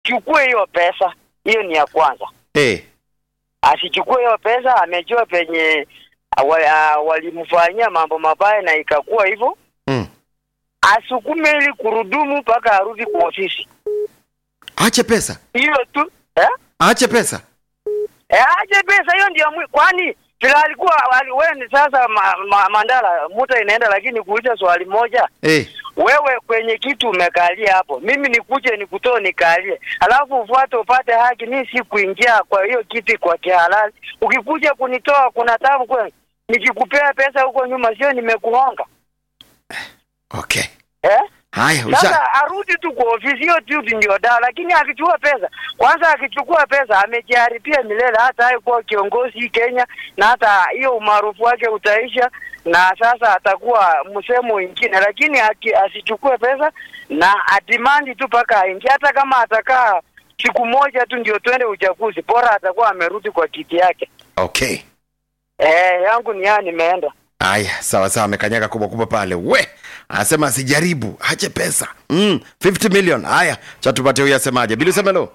asichukue hiyo pesa. Hiyo ni ya kwanza, Eh. asichukue hiyo pesa. Amejua penye wa- ah, walimfanyia mambo mabaya na ikakuwa hivyo, Mm. asukume ili kurudumu mpaka arudi kwa ofisi. Ache pesa. Hiyo tu eh? Ache pesa. Eh, aje pesa hiyo ndio mwi- kwani vile alikuwa ali- wewe ni sasa ma, ma, Mandala muta inaenda, lakini kuuliza swali moja Eh. wewe kwenye kitu umekalia hapo, mimi nikuje nikutoe nikalie, alafu ufuate upate haki. Mimi si kuingia kwa hiyo kiti kwa kihalali. Ukikuja kunitoa kuna tabu kweli, nikikupea pesa huko nyuma, sio nimekuhonga Okay. eh? Haya, usha. Sasa arudi tu kwa ofisi, hiyo tu ndio dawa. Lakini akichukua pesa kwanza, akichukua pesa amejiharibia milele, hata haikuwa kiongozi hii Kenya, na hata hiyo umaarufu wake utaisha, na sasa atakuwa msemo mwingine. Lakini aki, asichukue pesa na adimandi tu mpaka aingie, hata kama atakaa siku moja tu ndio twende uchaguzi, bora atakuwa amerudi kwa kiti yake. Okay. Eh, yangu ni yaa, nimeenda. Haya, sawa sawa, amekanyaga kubwa kubwa pale. We anasema asijaribu, ache pesa. Mm, 50 million. Haya, cha tupate huyu asemaje? Bili Semelo.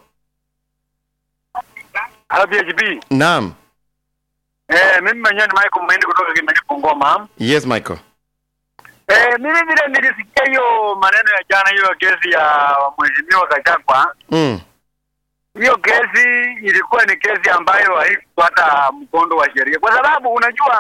Halo PHP. Naam. Eh, mimi mwenyewe ni Michael Mwendi kutoka Kimani Ngoma. Yes, Michael. Eh, mimi vile nilisikia hiyo maneno ya jana hiyo kesi ya mheshimiwa Gachagua. Mm. Hiyo kesi ilikuwa ni kesi ambayo haikufuata mkondo wa sheria. Kwa sababu unajua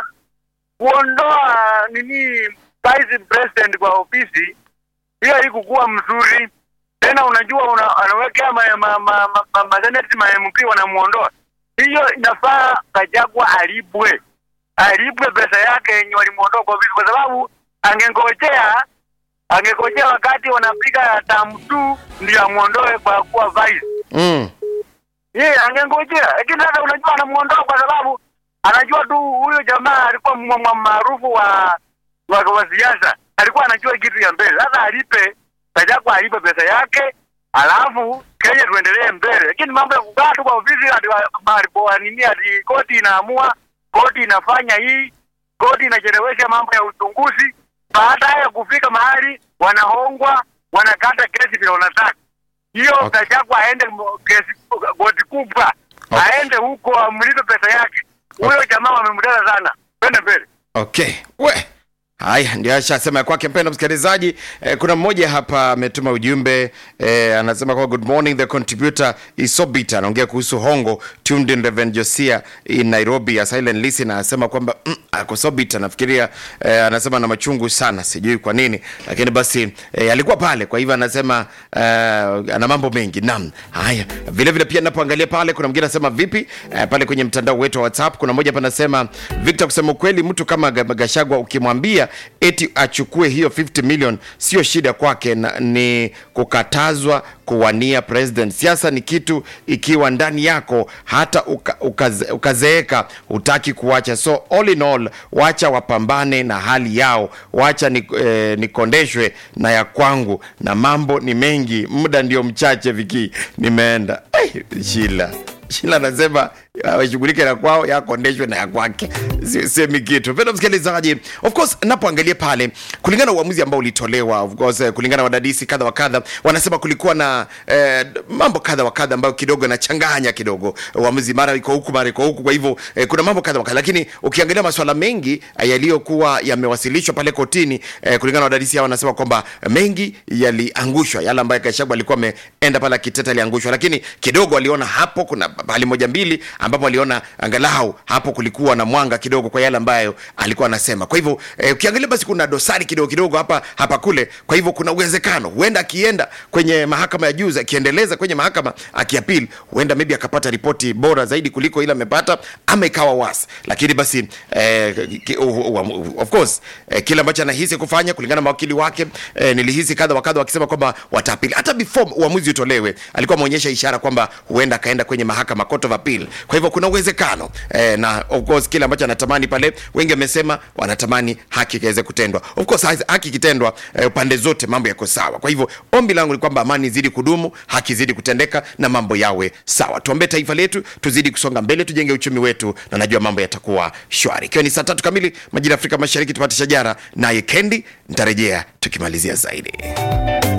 kuondoa nini vice president kwa ofisi hiyo haikukuwa mzuri. Tena unajua una, anawekea ma, ma, ma, ma, ma, ma, senate ma MP wanamuondoa. Hiyo inafaa Gachagua alipwe. Alipwe pesa yake yenye walimuondoa kwa ofisi kwa sababu angengojea angengojea wakati wanapiga term 2 ndio amuondoe kwa kuwa vice. Mm. Yeye angengojea, lakini sasa unajua anamuondoa kwa sababu anajua tu huyo jamaa alikuwa mwa- mwa- maarufu wa wa, wa siasa, alikuwa anajua kitu ya mbele. Sasa alipe Gachagua alipe pesa yake, alafu Kenya tuendelee mbele. Lakini mambo ya kukaa tu kwa ofisi ati wa- mahali kwa nini ati koti inaamua, koti inafanya hii, koti inachelewesha mambo ya uchunguzi, baada ya kufika mahali wanahongwa, wanakata kesi vile wanataka hiyo Okay. okay. Gachagua aende mo- kesi koti kubwa Okay. aende huko amlipe pesa yake. Huyo jamaa wamemdada sana, twende mbele. Okay. We. Haya, ndio ashasema ya kwake. Mpendwa msikilizaji, eh, kuna mmoja hapa ametuma ujumbe eh, anasema kwa good morning the contributor is so bitter. Anaongea kuhusu hongo tuned in Reverend Josia in Nairobi ya silent listener, anasema kwamba mm, ako so bitter. Nafikiria eh, anasema na machungu sana, sijui kwa nini, lakini basi eh, alikuwa pale, kwa hivyo anasema eh, ana mambo mengi. Naam, haya vile vile pia napoangalia pale, kuna mwingine anasema vipi eh, pale kwenye mtandao wetu wa WhatsApp, kuna mmoja hapa anasema Victor, kusema ukweli, mtu kama Ga- Gachagua ukimwambia eti achukue hiyo 50 million sio shida kwake, na- ni kukatazwa kuwania president. Siasa ni kitu ikiwa ndani yako, hata uka, ukaze, ukazeeka hutaki kuacha. So all in all, wacha wapambane na hali yao, wacha ni, eh, nikondeshwe na ya kwangu, na mambo ni mengi, muda ndio mchache. Viki, nimeenda Ai, Shila Shila anasema washughulike na kwao, yakondeshwe na ya kwake, Si- semi kitu. Mpendwa msikilizaji, of course napoangalia pale, kulingana na uamuzi ambao ulitolewa, of course, eh, kulingana na wadadisi kadha wa kadha, wanasema kulikuwa na eh, mambo kadha wa kadha ambayo kidogo yanachanganya kidogo uamuzi, mara iko huku mara iko huku. Kwa hivyo eh, kuna mambo kadha wa kadha, lakini ukiangalia masuala mengi eh, yaliyokuwa yamewasilishwa pale kotini, eh, kulingana na wadadisi hao, wanasema kwamba mengi yaliangushwa, yale ambayo Gachagua alikuwa ameenda pale akiteta aliangushwa, lakini kidogo waliona hapo kuna pahali moja mbili ambapo waliona angalau hapo kulikuwa na mwanga kidogo kwa yale ambayo alikuwa anasema. Kwa hivyo eh, ukiangalia basi kuna dosari kidogo kidogo hapa hapa kule. Kwa hivyo kuna uwezekano huenda akienda kwenye mahakama ya juu, akiendeleza kwenye mahakama akiapil, huenda maybe akapata ripoti bora zaidi kuliko ile amepata, ama ikawa wasi. Lakini basi eh, ki- u- u- u- of course eh, kile ambacho anahisi kufanya kulingana na mawakili wake eh, nilihisi kadha wa kadha wakisema kwamba wataapili. Hata before uamuzi utolewe, alikuwa ameonyesha ishara kwamba huenda akaenda kwenye mahakama court of appeal. Kwa hivyo kuna uwezekano eh, na of course kile ambacho anatamani pale, wengi wamesema wanatamani haki ikaweze kutendwa. Of course ha- haki ikitendwa eh, pande zote mambo yako sawa. Kwa hivyo ombi langu ni kwamba amani izidi kudumu, haki izidi kutendeka na mambo yawe sawa. Tuombee taifa letu, tuzidi kusonga mbele, tujenge uchumi wetu, na najua mambo yatakuwa shwari. Ikiwa ni saa tatu kamili majira ya Afrika Mashariki, tupate shajara naye Kendi, nitarejea tukimalizia zaidi.